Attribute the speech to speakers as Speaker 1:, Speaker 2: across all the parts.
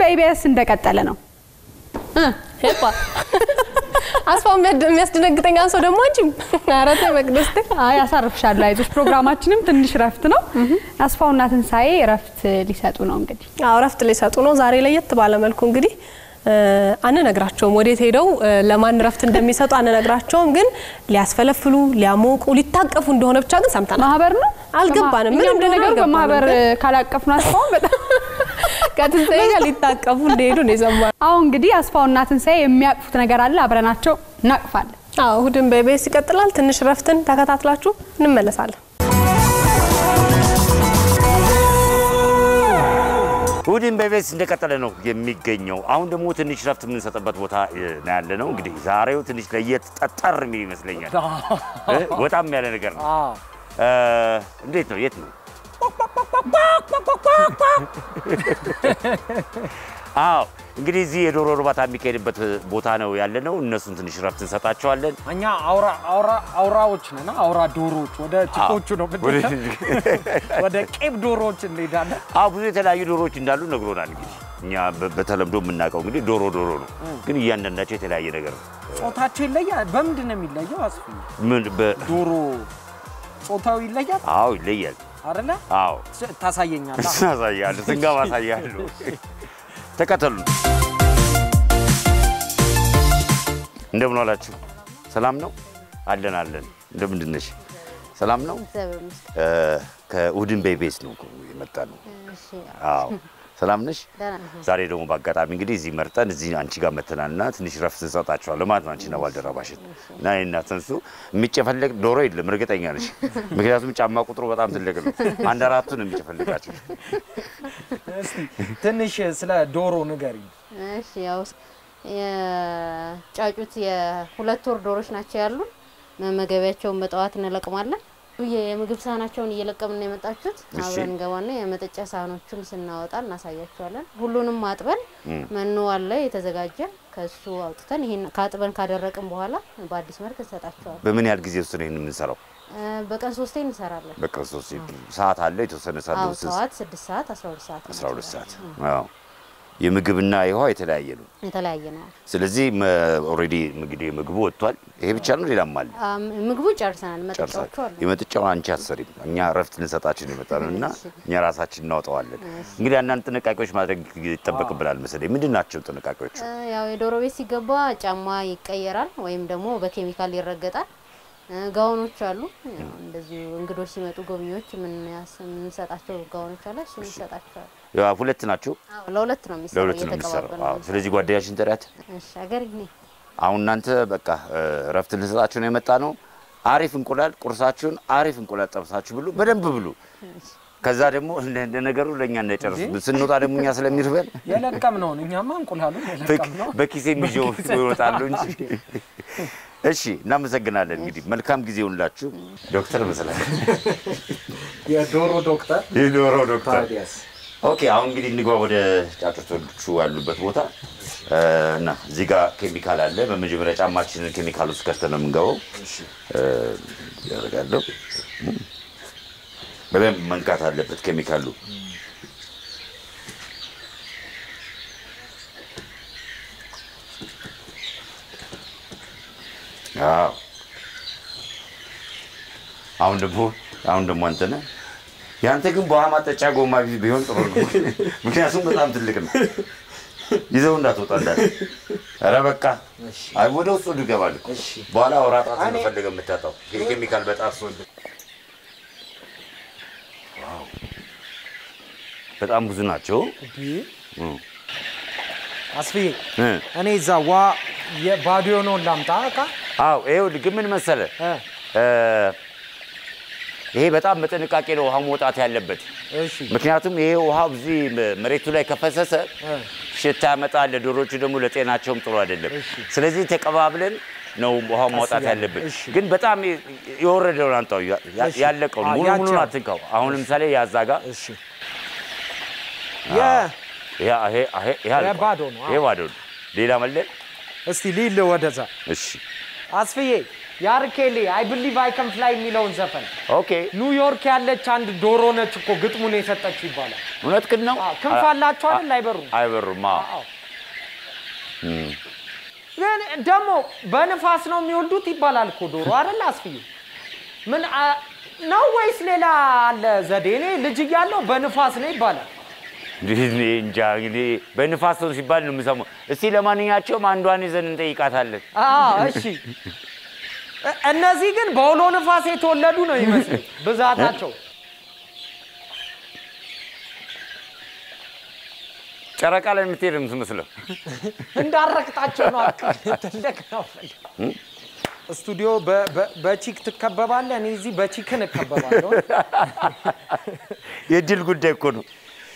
Speaker 1: በኢቢኤስ እንደቀጠለ ነው።
Speaker 2: ሄፓ አስፋው የሚያድ- የሚያስደነግጠኝ አንሶ ደግሞ አንቺም ኧረ ተይ መቅደስ ተይ።
Speaker 1: አይ አሳርፍሻለሁ፣ አይዞሽ። ፕሮግራማችንም ትንሽ ረፍት ነው። አስፋውና ትንሳኤ ረፍት ሊሰጡ ነው እንግዲህ
Speaker 2: አዎ እረፍት ሊሰጡ ነው። ዛሬ ለየት ባለ መልኩ እንግዲህ እ፣ አንነግራቸውም ወዴት ሄደው እ፣ ለማን ረፍት እንደሚሰጡ አንነግራቸውም። ግን ሊያስፈለፍሉ፣ ሊያሞቁ፣ ሊታቀፉ እንደሆነ ብቻ ግን ሰምተናል።
Speaker 1: ማህበር ነው
Speaker 2: አልገባንም። ምን
Speaker 1: እኛም
Speaker 2: እንደሆነ
Speaker 1: ለነገሩ
Speaker 2: አልገባንም።
Speaker 1: በማህበር ካላቀፍን አስፋውን በጣም
Speaker 2: ከትንሣኤ ጋር ሊታቀፉ እንደሄዱ ነው የሰማነው።
Speaker 1: አሁን እንግዲህ አስፋውና ትንሳኤ የሚያቅፉት ነገር አለ። አብረናቸው እናቅፋለን።
Speaker 2: አዎ እሁድን በኢቢኤስ ይቀጥላል። ትንሽ ረፍትን ተከታትላችሁ እንመለሳለን።
Speaker 3: እሁድን በኢቢኤስ እንደቀጠለ ነው የሚገኘው። አሁን ደግሞ ትንሽ ረፍት የምንሰጥበት ቦታ እ, ነው ያለ ነው። እንግዲህ ዛሬው ትንሽ ለየት ጠጠር የሚል ይመስለኛል። እ? ወጣም ያለ ነገር ነው። እ, እንዴት ነው? የት ነው? አዎ እንግዲህ እዚህ የዶሮ እርባታ የሚካሄድበት ቦታ ነው ያለ ነው። እነሱን ትንሽ ረፍት እንሰጣቸዋለን።
Speaker 4: እኛ አውራ አውራ አውራዎች ነን። አውራ ዶሮዎች ወደ ችኮቹ ነው
Speaker 3: ወደ-
Speaker 4: የምንሄደው። ወደ ቄብ ዶሮዎች እንሄዳለን።
Speaker 3: አዎ ብዙ የተለያዩ ዶሮዎች እንዳሉ ነግሮናል። እንግዲህ እኛ በ- በተለምዶ የምናውቀው እንግዲህ ዶሮ ዶሮ ነው፣ ግን እያንዳንዳቸው የተለያየ ነገር ነው።
Speaker 4: ጾታቸው ይለያል። በምንድን ነው የሚለየው? አስፊ
Speaker 3: ምን በ-
Speaker 4: ዶሮ ጾታው ይለያል
Speaker 3: አዎ ይለያል።
Speaker 4: አይደለ?
Speaker 3: አዎ
Speaker 4: ስ- ታሳየኛለህ።
Speaker 3: አሳያለሁ፣ ስንገባ አሳያለሁ። ተከተሉን። እንደምን ዋላችሁ? ሰላም ነው? አለን አለን። እንደምንድን ነሽ? ሰላም ነው? እ፣ ከእሁድን በኢቢኤስ ነው እኮ የመጣ ነው። አዎ ሰላም ነሽ? ዛሬ ደግሞ በአጋጣሚ እንግዲህ እዚህ መርጠን እዚህ አንቺ ጋር መተናል እና ትንሽ ረፍት እንሰጣችኋለን ማለት ነው። አንቺና ባልደረባሽን እና እኔና ተንሱ የሚጨፈለቅ ዶሮ የለም እርግጠኛ ነሽ? ምክንያቱም ጫማ ቁጥሩ በጣም ትልቅ ነው። አንድ አራቱ ነው የሚጨፈልቃቸው።
Speaker 4: እስቲ ትንሽ ስለ ዶሮ ንገሪኝ።
Speaker 5: እሺ ያው የጫጩት የሁለት ወር ዶሮች ናቸው ያሉን። መመገቢያቸውን በጠዋት እንለቅማለን። የ- የምግብ ሳህናቸውን እየለቀምን የመጣችሁት
Speaker 3: እሺ።
Speaker 5: አብረን እንገባና የመጠጫ ሳህኖቹን ስናወጣ እናሳያቸዋለን። ሁሉንም አጥበን መኖ አለ የተዘጋጀ ከሱ አውጥተን ይሄን ካጥበን ካደረቅን በኋላ በአዲስ መልክ እንሰጣቸዋለን።
Speaker 3: በምን ያህል ጊዜ ውስጥ ነው ይህን የምንሰራው?
Speaker 5: እ፣ በቀን ሶስቴ እንሰራለን።
Speaker 3: በክርስቶስ ሰዓት አለ የተወሰነ ሰዓት
Speaker 5: አዎ
Speaker 3: ነው።
Speaker 5: ሰዓት ስድስት ሰዓት አስራ ሁለት ሰዓት
Speaker 3: 12 ሰዓት። አዎ የምግብና የውሃ የተለያየ ነው።
Speaker 5: የተለያየ ነው።
Speaker 3: ስለዚህ ኦልሬዲ እንግዲህ ምግቡ ወጥቷል። ይሄ ብቻ ነው ሌላም አለ?
Speaker 5: አም፣ ምግቡ ጨርሰናል። መጠጫዎቹ
Speaker 3: ጨርሳል።
Speaker 5: አሉ።
Speaker 3: የመጥጫውን አንቺ አትሰሪም፣ እኛ እረፍት ልንሰጣችን ነው የመጣ ነው እና እኛ ራሳችን እናወጣዋለን። እንግዲህ አንዳንድ ጥንቃቄዎች ማድረግ ይጠበቅብናል መሰለኝ። ምንድን ናቸው ጥንቃቄዎቹ?
Speaker 5: እ፣ ያው የዶሮ ቤት ሲገባ ጫማ ይቀየራል ወይም ደግሞ በኬሚካል ይረገጣል። እ፣ ጋውኖች አሉ። ያው እንደዚሁ እንግዶች ሲመጡ ጎብኚዎች የምንያስ- የምንሰጣቸው ጋውኖች አለ። እሱ እንሰጣቸዋል።
Speaker 3: ያው ሁለት ናቸው፣
Speaker 5: አዎ ለሁለት ነው የሚሰራው።
Speaker 3: ለሁለት ነው የሚሰራው።
Speaker 5: እየተቀባበልን
Speaker 3: አዎ።
Speaker 5: ነው
Speaker 3: ስለዚህ ጓደኛሽን ጥሪያት።
Speaker 5: እሺ፣ አገር ይኔ
Speaker 3: አሁን እናንተ በቃ እ፣ እረፍት ልንሰጣችሁ ነው የመጣ ነው። አሪፍ እንቁላል ቁርሳችሁን አሪፍ እንቁላል ጠብሳችሁ ብሉ፣ በደንብ ብሉ። ከዛ ደግሞ እንደ እንደ ነገሩ ለእኛ እንዳይጨርሱ ስንወጣ ደግሞ እኛ ስለሚርበን
Speaker 4: የለቀም ነው እኛማ እንቁላሉን የለቀም ነው።
Speaker 3: በኪሴ የሚዤው ይወጣሉ እንጂ። እሺ እናመሰግናለን። እንግዲህ መልካም ጊዜ ይሁንላችሁ። ዶክተር መሰለህ
Speaker 4: የዶሮ ዶክተር
Speaker 3: የዶሮ ዶክተር
Speaker 4: ታዲያስ
Speaker 3: ኦኬ አሁን እንግዲህ እንግባ ወደ ጫጩቶቹ ያሉበት ቦታ እ፣ እና እዚህ ጋር ኬሚካል አለ። በመጀመሪያ ጫማችንን ኬሚካል ውስጥ ከተን ነው የምንገባው። እ፣ ያደርጋለሁ በደንብ መንካት አለበት ኬሚካሉ። አዎ አሁን ደግሞ አሁን ደግሞ አንተ ነህ ያንተ ግን በውሃ ማጠጫ ጎማ ቢ- ቢሆን ጥሩ ነው። ምክንያቱም በጣም ትልቅ ነው። ይዘው እንዳትወጣ እንዳለ። ኧረ በቃ አይ ወደ ውስጥ ወዱ ይገባል እኮ። በኋላ አውራጣት ነው ፈልገህ የምታጣው ይሄ ኬሚካል በጣም ሰው ዋው በጣም ብዙ ናቸው።
Speaker 4: አስፍዬ
Speaker 3: እ
Speaker 4: እኔ እዛ ዋ የባዶ የሆነውን ላምጣ እቃ
Speaker 3: አዎ ይኸውልህ ግን ምን መሰለህ
Speaker 4: እ፣
Speaker 3: እ፣ ይሄ በጣም በጥንቃቄ ነው ውሃ መውጣት ያለበት።
Speaker 4: እሺ
Speaker 3: ምክንያቱም ይሄ ውሃ እዚህ መሬቱ ላይ ከፈሰሰ
Speaker 4: እ፣
Speaker 3: ሽታ ያመጣል። ለዶሮቹ ደግሞ ለጤናቸውም ጥሩ አይደለም። ስለዚህ ተቀባብለን ነው ውሃ ማውጣት
Speaker 4: እያልን፣
Speaker 3: ያለብን።
Speaker 4: እሺ።
Speaker 3: ግን በጣም የወረደውን አንጣው፣ ያ- ያ-
Speaker 4: እሺ።
Speaker 3: ያለቀውን
Speaker 4: አ-
Speaker 3: ሙሉ
Speaker 4: ያቺ
Speaker 3: ሙሉን
Speaker 4: ያው።
Speaker 3: አትንካው። አሁን ለምሳሌ ያዛጋ
Speaker 4: እሺ የ
Speaker 3: ይሄ አልቋል።
Speaker 4: ባዶ ነው።
Speaker 3: ይሄ ባዶ ነው። ሌላ መለ
Speaker 4: እስቲ ሊል ወደዛ
Speaker 3: እሺ
Speaker 4: አስፍዬ የአርኬሌ አይ ብሊቭ አይ ከን ፍላይ የሚለውን ዘፈን
Speaker 3: ኦኬ
Speaker 4: ኒውዮርክ ያለች አንድ ዶሮ ነች እኮ ግጥሙን የሰጠችው ይባላል።
Speaker 3: እውነት ግን ነው።
Speaker 4: አዎ፣ ክንፍ አላቸው አይደል? አይበሩም።
Speaker 3: አይበሩም። አዎ።
Speaker 4: አዎ። ግን ደግሞ በንፋስ ነው የሚወልዱት ይባላል እኮ ዶሮ አይደል? አስፍዩ ምን አ- ነው ወይስ ሌላ አለ ዘዴ? እኔ ልጅ እያለሁ በንፋስ ነው ይባላል።
Speaker 3: እኔ እንጃ እንግዲህ በንፋስ ነው ሲባል ነው የምሰማው። እስቲ ለማንኛቸውም አንዷን ይዘን እንጠይቃታለን።
Speaker 4: አዎ እሺ። እ- እነዚህ ግን በአውሎ ንፋስ የተወለዱ ነው ይመስል ብዛታቸው።
Speaker 3: ጨረቃ ላይ የምትሄድ ነው የምትመስለው።
Speaker 4: እንዳረቅጣቸው ነው። አካ- ትልቅ ነው። ስቱዲዮ በ- በ- በቺክ ትከበባለህ፣ እኔ እዚህ በቺክን እከበባለሁ።
Speaker 3: የድል ጉዳይ እኮ ነው።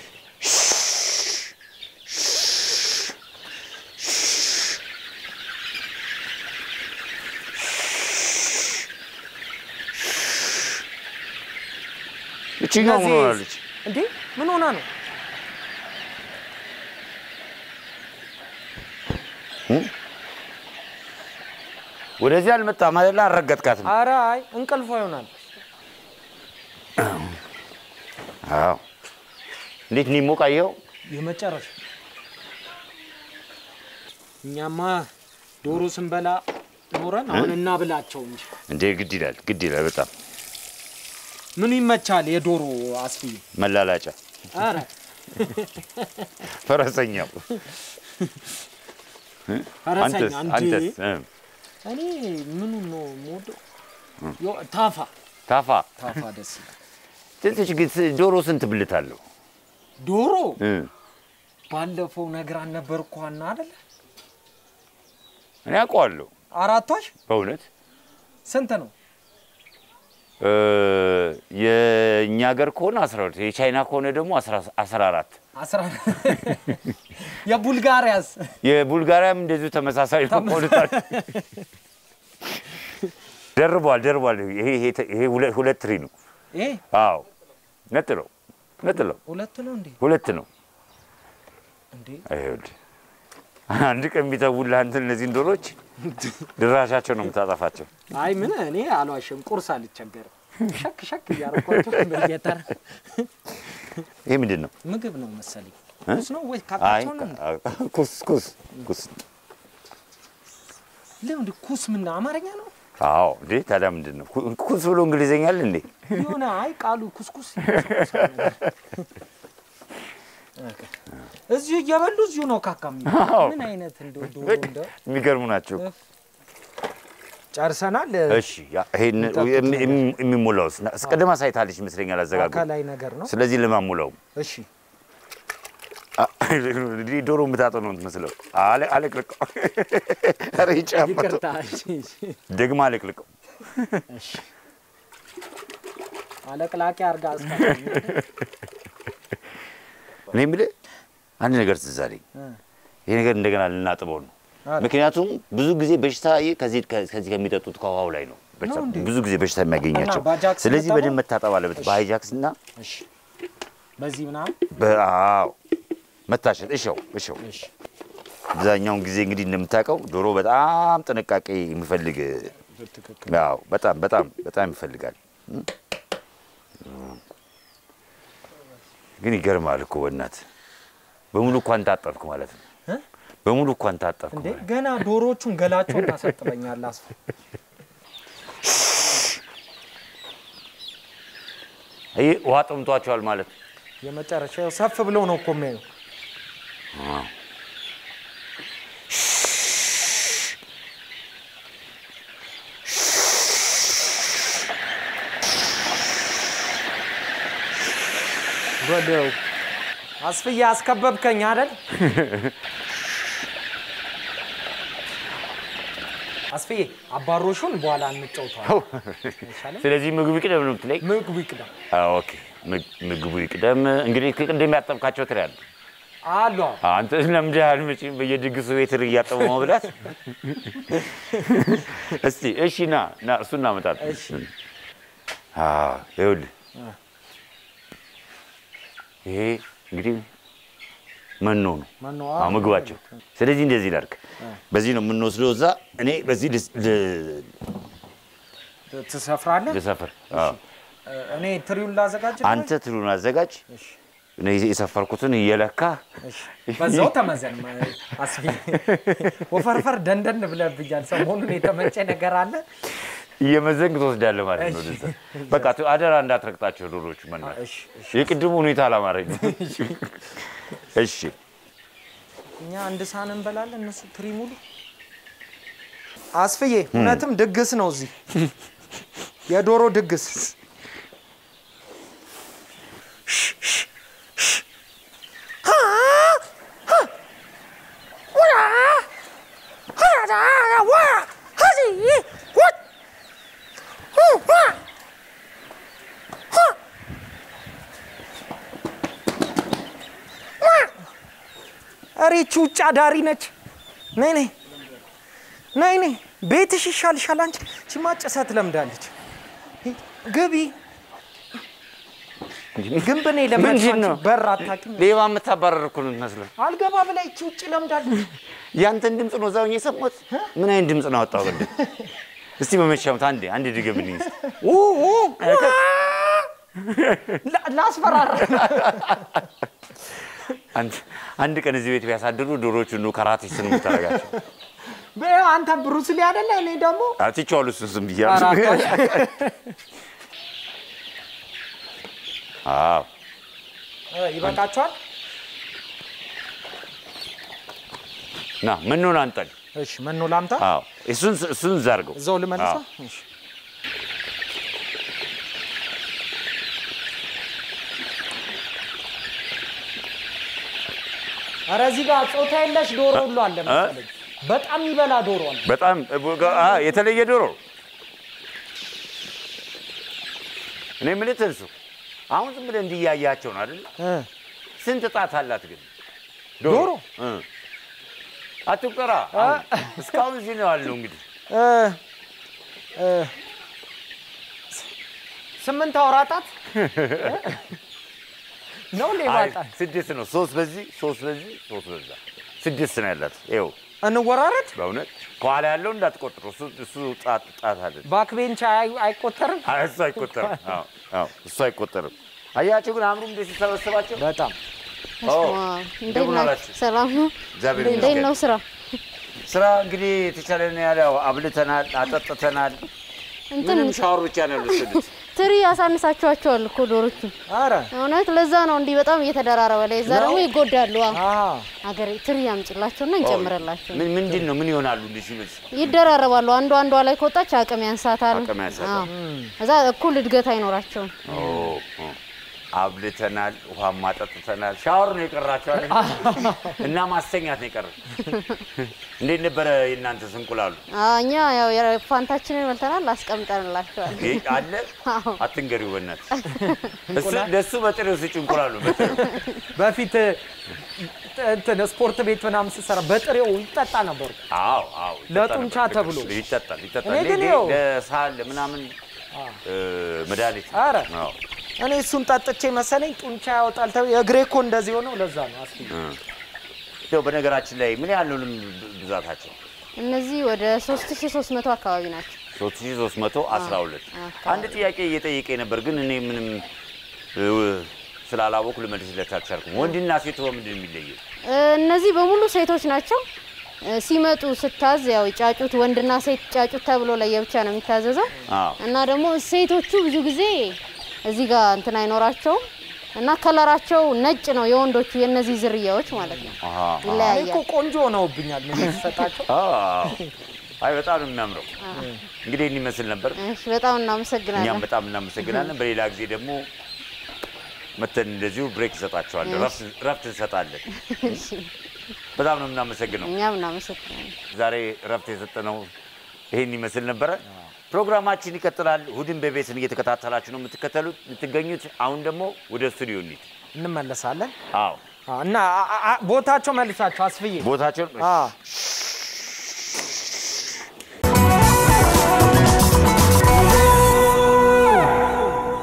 Speaker 3: እችኛው ምን
Speaker 4: እነዚህ-
Speaker 3: ሆናለች?
Speaker 4: እንዴ ምን ሆና ነው?
Speaker 3: ወደዚህ አልመጣም አይደለ? አልረገጥካትም።
Speaker 4: ኧረ አይ እንቅልፏ ይሆናል።
Speaker 3: አዎ። እንዴት ነው ሞቃየው?
Speaker 4: የመጨረሻ እኛማ ዶሮ ስንበላ ኖረን አሁን እናብላቸው እንጂ
Speaker 3: እንዴ ግድ ይላል፣ ግድ ይላል በጣም
Speaker 4: ምኑ ይመቻል? የዶሮ አስፍዬ
Speaker 3: መላላጫ
Speaker 4: ኧረ
Speaker 3: ፈረሰኛው
Speaker 4: ፈረሰኛ
Speaker 3: አንተስ
Speaker 4: እንዴ
Speaker 3: አንተስ እ፣
Speaker 4: እኔ ምኑ ነው የምወደው? ዮ- ታፋ
Speaker 3: ታፋ
Speaker 4: ታፋ ደስ ይላል።
Speaker 3: ትንሽ ግን ስ- ዶሮ ስንት ብልት አለው?
Speaker 4: ዶሮ
Speaker 3: እ፣
Speaker 4: ባለፈው ነግራን ነበር እኮ ሀና አይደለ?
Speaker 3: እኔ አውቀዋለሁ
Speaker 4: አራቷሽ
Speaker 3: በእውነት
Speaker 4: ስንት ነው?
Speaker 3: እ፣ የእኛ ሀገር ከሆነ 12 የቻይና ከሆነ ደግሞ 14
Speaker 4: አስራ የቡልጋሪያስ
Speaker 3: የቡልጋሪያም እንደዚሁ ተመሳሳይ ነው። ከሁለታች ደርቧል ደርቧል። ይሄ ይሄ- ይሄ ሁለ- ሁለት ትሪ ነው።
Speaker 4: ይሄ
Speaker 3: አዎ ነጥለው ነጥለው
Speaker 4: ሁለት ነው እንዴ?
Speaker 3: ሁለት ነው።
Speaker 4: እንዴ
Speaker 3: ይኸውልህ አንድ ቀን ቢተውልህ አንተ እነዚህን ዶሮች ድራሻቸው ነው የምታጠፋቸው።
Speaker 4: አይ ምን እኔ አልዋሽም፣ ቁርስ አልቸገርም። ሸክ ሸክ እያረኳቸው በየተራ
Speaker 3: ይሄ ምንድን ነው?
Speaker 4: ምግብ ነው መሰለኝ።
Speaker 3: እ?
Speaker 4: ኩስ ነው ወይ
Speaker 3: አይ
Speaker 4: ካካቸው ነው? እንዴ?
Speaker 3: ኩስ ኩስ ኩስ።
Speaker 4: ለምን ኩስ ምን አማርኛ ነው?
Speaker 3: አዎ እንዴ ታዲያ ምንድን ነው ኩ- ኩስ ብሎ እንግሊዘኛ አለ እንዴ?
Speaker 4: የሆነ አይ ቃሉ ኩስኩስ ይመስል ነገር። ኦኬ። እዚሁ እየበሉ እዚሁ ነው ካካ የሚሉት።
Speaker 3: አዎ።
Speaker 4: ምን አይነት እንደው ዶሮ
Speaker 3: በቃ
Speaker 4: እንደው
Speaker 3: የሚገርሙ ናቸው።
Speaker 4: ጨርሰናል።
Speaker 3: እሺ ያ ይሄን
Speaker 4: የሚጠጡት
Speaker 3: የሚ- የሚ- የሚሞላውስ ና- አስቀድማ ሳይታለች ይመስለኛል አዘጋጁ።
Speaker 4: አካላዊ ነገር ነው።
Speaker 3: ስለዚህ ለማሙላው
Speaker 4: እሺ
Speaker 3: እንግዲህ ዶሮ የምታጠው ነው የምትመስለው። አለ አለቅልቀው። ኧረ ይጫመቱ
Speaker 4: ይቅርታ። እሺ፣ እሺ፣
Speaker 3: ደግማ አለቅልቀው።
Speaker 4: እሺ። አለቅላቂ አርጋ አስቀ
Speaker 3: እኔ የምልህ አንድ ነገር ትዝ አለኝ። ይሄ ነገር እንደገና ልናጥበው ነው።
Speaker 4: አረ።
Speaker 3: ምክንያቱም ብዙ ጊዜ በሽታ ይህ ከዚህ ከዚህ ከሚጠጡት ከውሃው ላይ ነው በሽታ-
Speaker 4: ነው እንዴ?
Speaker 3: ብዙ ጊዜ በሽታ የሚያገኛቸው።
Speaker 4: እና በአጃክስ
Speaker 3: ስለዚህ
Speaker 4: መታጠብ?
Speaker 3: በደንብ መታጠብ አለበት። በሃይጃክስ እና
Speaker 4: እሺ፣ በዚህ ምናምን
Speaker 3: በአዎ መታሸት። እሸው እሸው
Speaker 4: እሺ፣
Speaker 3: አብዛኛውን ጊዜ እንግዲህ እንደምታውቀው ዶሮ በጣም ጥንቃቄ የሚፈልግ
Speaker 4: በትክክል
Speaker 3: አዎ፣ በጣም በጣም በጣም ይፈልጋል። እም? ግን ይገርማል እኮ በእናትህ በሙሉ እንኳን ታጠብክ ማለት ነው።
Speaker 4: እ?
Speaker 3: በሙሉ እንኳን ታጠብክ
Speaker 4: እንዴ
Speaker 3: ማለት
Speaker 4: ገና ዶሮቹን ገላቸውን ታሳጥበኛለህ። አስፋ
Speaker 3: ይህ ውሃ ጠምቷቸዋል ማለት ነው።
Speaker 4: የመጨረሻ ያው ሰፍ ብለው ነው እኮ የሚያዩ። በለው አስፍዬ አስከበብከኝ አይደል? አስፍዬ አባሮሹን በኋላ እንጫውተዋለን። አይሻልም?
Speaker 3: ስለዚህ ምግቡ ይቅደም ነው የምትለኝ?
Speaker 4: ምግቡ ይቅደም
Speaker 3: አዎ፣ ኦኬ። ምግ- ምግቡ ይቅደም። እንግዲህ ቅድም ያጠብካቸው ትላለህ።
Speaker 4: አሉ
Speaker 3: አንተ ለምደሃል መቼም በየድግሱ ቤት እያጠቡ መብላት። እስቲ እሺ፣ ና ና፣ እሱ እናመጣለን።
Speaker 4: እሺ።
Speaker 3: አዎ፣ ይኸውልህ ይሄ እንግዲህ መኖ ነው
Speaker 4: መኖ
Speaker 3: አዎ፣ ምግባቸው። ስለዚህ እንደዚህ ላድርግ፣ በዚህ ነው የምንወስደው እዛ። እኔ በዚህ ልስ- ል-
Speaker 4: ትሰፍራለህ?
Speaker 3: ልሰፍር። አዎ።
Speaker 4: እኔ ትሪውን ላዘጋጅ።
Speaker 3: አንተ ትሉን አዘጋጅ፣ እኔ የሰፈርኩትን እየለካ
Speaker 4: በዛው ተመዘን አስቢ። ወፈርፈር ደንደን ብለብኛል። ሰሞኑን የተመቸ ነገር አለ።
Speaker 3: እየመዘንግ ትወስዳለህ ማለት ነው።
Speaker 4: እሺ።
Speaker 3: ወደዛ በቃ ት- አደራ እንዳትረግጣቸው ዶሮቹ መና
Speaker 4: እሺ፣ እሺ።
Speaker 3: የቅድሙ ሁኔታ አላማረኝ። እሺ
Speaker 4: እኛ አንድ ሳህን እንበላለን፣ እነሱ ትሪ ሙሉ። አስፍዬ እውነትም ድግስ ነው እዚህ የዶሮ ድግስ። ኧረ ይቺ ውጭ አዳሪ ነች። ነይ ነይ ነይ ነይ፣ ቤትሽ ይሻልሻል። አንቺ ቺማ ጭሰት ለምዳለች። ግቢ ግንብ እኔ ለመድሽ
Speaker 3: ምንድን ነው?
Speaker 4: አንቺ በር አታውቂም።
Speaker 3: ሌባ የምታባረር እኮ ነው የምትመስለው።
Speaker 4: አልገባ ብላ ይቺ ውጭ ለምዳለች።
Speaker 3: ያንተን ድምፅ ነው እዛው የሰማሁት። ምን አይነት ድምፅ ነው አወጣው? ቅድም እስቲ በመቻሙት አንዴ አንዴ ድገምልኝ እስቲ። ኡ ኡ
Speaker 4: ላ- ላስፈራራ
Speaker 3: አንድ አንድ ቀን እዚህ ቤት ቢያሳድሩ ዶሮቹ ነው ከራቴ ስን የምታደርጋቸው።
Speaker 4: በይው፣ አንተ ብሩስ ሊ አይደለ? እኔ ደግሞ
Speaker 3: አትቼዋለሁ እሱን ዝም ብያለሁ። አዎ
Speaker 4: እ፣ ይበቃችኋል።
Speaker 3: ና ምኑን አንጠን።
Speaker 4: እሺ፣ መኖ ላምጣ፣
Speaker 3: አዎ እሱን እሱን ዛርገው
Speaker 4: እዛው ልመልሳ።
Speaker 3: አዎ።
Speaker 4: እሺ። ኧረ እዚህ ጋር ጾታ የለሽ ዶሮ ሁሉ አለ መሰለኝ። በጣም ይበላ ዶሮ አለ።
Speaker 3: በጣም አ የተለየ ዶሮ እኔ የምልህ ትንሱ አሁን ዝም ብለህ እንዲያያቸው ነው አይደል?
Speaker 4: እ፣
Speaker 3: ስንት ጣት አላት ግን
Speaker 4: ዶሮ?
Speaker 3: እ። አትቁጠራ። አሁን እስካሁን እዚህ ነው ያለው እንግዲህ
Speaker 4: እ፣ እ፣ ስምንት አውራጣት ነው ሌባ
Speaker 3: አይ፣
Speaker 4: ጣት።
Speaker 3: ስድስት ነው። ሶስት በዚህ ሶስት በዚህ ሶስት በዛ ስድስት ነው ያላት። ይኸው
Speaker 4: እንወራረድ።
Speaker 3: በእውነት ከኋላ ያለው እንዳትቆጥሩ። እሱ እሱ ጣት ጣት አለ።
Speaker 4: ባክቤንች አይ- አይቆጠርም።
Speaker 3: አይ፣ እሱ አይቆጠርም። አዎ አዎ፣ እሱ አይቆጠርም። አያቸው ግን አምሩ እንደ ሲሰበሰባቸው
Speaker 4: በጣም
Speaker 3: ኦ፣
Speaker 5: እንዴት
Speaker 3: እንደምን
Speaker 5: ናችሁ?
Speaker 3: አላችሁ?
Speaker 5: ሰላም ነው?
Speaker 3: እግዚአብሔር
Speaker 5: እንዴት
Speaker 3: ይመስገን።
Speaker 5: ነው ስራ?
Speaker 3: ስራ እንግዲህ የተቻለን ያለ አብልተናል፣ አጠጥተናል።
Speaker 5: እንትን
Speaker 3: ምንም ሻወር ብቻ ነው ያልወሰዱት።
Speaker 5: ትሪ ያሳንሳችኋቸዋል እኮ ዶሮቹ።
Speaker 4: አረ
Speaker 5: እውነት ለዛ ነው እንዲህ በጣም እየተደራረበ ላይ እዛ ደግሞ ይጎዳሉ። አዎ።
Speaker 4: አ
Speaker 5: አገሬ ትሪ ያምጭላቸውና እንጨምረላቸው።
Speaker 3: ምን ምንድን ነው ምን ይሆናሉ እንዲህ ሲበዝ
Speaker 5: ይደራረባሉ። አንዷ አንዷ ላይ ከወጣች አቅም ያንሳታል።
Speaker 3: አቅም ያንሳታል።
Speaker 5: አዎ። እዛ እኩል እድገት አይኖራቸውም።
Speaker 3: ኦ፣ ኦ። አብልተናል፣ ውሃም አጠጥተናል። ሻወር ነው የቀራቸው አይደል? እና ማስተኛት ነው የቀረ። እንዴት ነበረ የእናንተስ እንቁላሉ?
Speaker 5: አዎ፣ እኛ ያው የፋንታችንን በልተናል፣ አስቀምጠንላቸዋል።
Speaker 3: ይሄ አለ
Speaker 5: አዎ።
Speaker 3: አትንገሪው በእናትህ። እሱ ለእሱ በጥሬው ስጭ እንቁላሉ በጥሬው
Speaker 4: በፊት እንትን ስፖርት ቤት ምናምን ስሰራ በጥሬው ይጠጣ ነበር።
Speaker 3: አዎ አዎ ይጠጣ
Speaker 4: ለጡንቻ
Speaker 3: ነበር።
Speaker 4: ተብሎ።
Speaker 3: ይጠጣል ይጠጣል።
Speaker 4: እኔ ግን
Speaker 3: ለ-
Speaker 4: ይኸው-
Speaker 3: ለሳል ለምናምን እ፣ መድኃኒት ነው።
Speaker 4: አረ
Speaker 3: አዎ
Speaker 4: እኔ እሱን ጠጥቼ መሰለኝ ጡንቻ ያወጣል ተብሎ የእግሬ እኮ እንደዚህ ሆነው ለዛ ነው አስ
Speaker 3: እንደው በነገራችን ላይ ምን ያህል ነው ብዛታቸው?
Speaker 5: እነዚህ ወደ 3300 አካባቢ ናቸው።
Speaker 3: 3312
Speaker 5: አካባቢ።
Speaker 3: አንድ ጥያቄ እየጠየቀ ነበር፣ ግን እኔ ምንም እ፣ ስላላወኩ ልመልስለት አልቻልኩም። ወንድና ሴት በምንድን ነው የሚለየው?
Speaker 5: እ፣ እነዚህ በሙሉ ሴቶች ናቸው። እ፣ ሲመጡ ስታዝ ያው ጫጩት ወንድና ሴት ጫጩት ተብሎ ለየብቻ ነው የሚታዘዘው
Speaker 3: አዎ
Speaker 5: እና ደግሞ ሴቶቹ ብዙ ጊዜ እዚህ ጋር እንትን አይኖራቸውም እና ከለራቸው ነጭ ነው የወንዶቹ የእነዚህ ዝርያዎች ማለት ነው።
Speaker 3: አሃ
Speaker 4: እኔ እኮ
Speaker 5: ይለያያል።
Speaker 4: ቆንጆ ሆነውብኛል። ምን የተሰጣቸው
Speaker 3: አዎ። አይ በጣም ነው የሚያምረው። እንግዲህ ይህን ይመስል ነበር።
Speaker 5: እሺ፣ በጣም እናመሰግናለን።
Speaker 3: እኛም በጣም እናመሰግናለን። በሌላ ጊዜ ደግሞ መተን እንደዚሁ ብሬክ እንሰጣቸዋለን፣ ረፍት- ረፍት እንሰጣለን።
Speaker 5: እሺ፣
Speaker 3: በጣም ነው የምናመሰግነው።
Speaker 5: እኛም እናመሰግናለን።
Speaker 3: ዛሬ ረፍት የሰጠነው ይሄን ይመስል ነበረ። ፕሮግራማችን ይቀጥላል። እሑድን በቤትን እየተከታተላችሁ ነው የምትከተሉት የምትገኙት። አሁን ደግሞ ወደ ስቱዲዮ እንሂድ።
Speaker 4: እንመለሳለን
Speaker 3: አዎ
Speaker 4: አ፣ እና አ- አ- ቦታቸው መልሳቸው አስፍዬ
Speaker 3: ቦታቸውን
Speaker 4: አ፣